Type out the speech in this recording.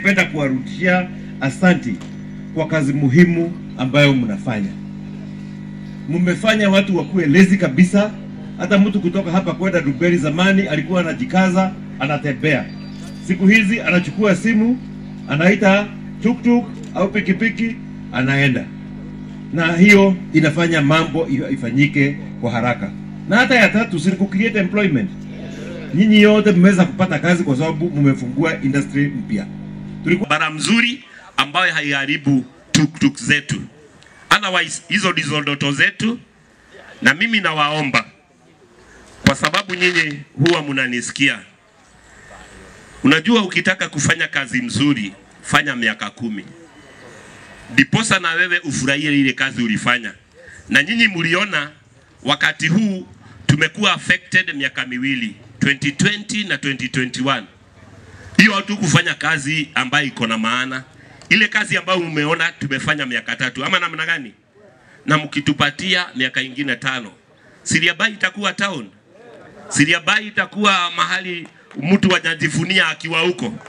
Napenda kuwarudishia asanti kwa kazi muhimu ambayo mnafanya. Mmefanya watu wakuwe lezi kabisa. Hata mtu kutoka hapa kwenda Duberi zamani alikuwa anajikaza, anatembea. Siku hizi anachukua simu, anaita tuktuk au pikipiki, anaenda, na hiyo inafanya mambo ifanyike kwa haraka. Na hata ya tatu, si ku create employment. Nyinyi yote mmeweza kupata kazi kwa sababu mmefungua industry mpya. Tulikuwa bara mzuri ambayo haiharibu tuktuk zetu. Otherwise, hizo ndizo ndoto zetu, na mimi nawaomba kwa sababu nyinyi huwa mnanisikia. Unajua, ukitaka kufanya kazi mzuri, fanya miaka kumi, ndiposa na wewe ufurahie ile kazi ulifanya. Na nyinyi mliona wakati huu tumekuwa affected miaka miwili, 2020 na 2021 hiyo tu kufanya kazi ambayo iko na maana, ile kazi ambayo umeona tumefanya miaka tatu ama namna gani, na mkitupatia miaka ingine tano, Siriabai itakuwa town, Siriabai itakuwa mahali mtu anajivunia akiwa huko.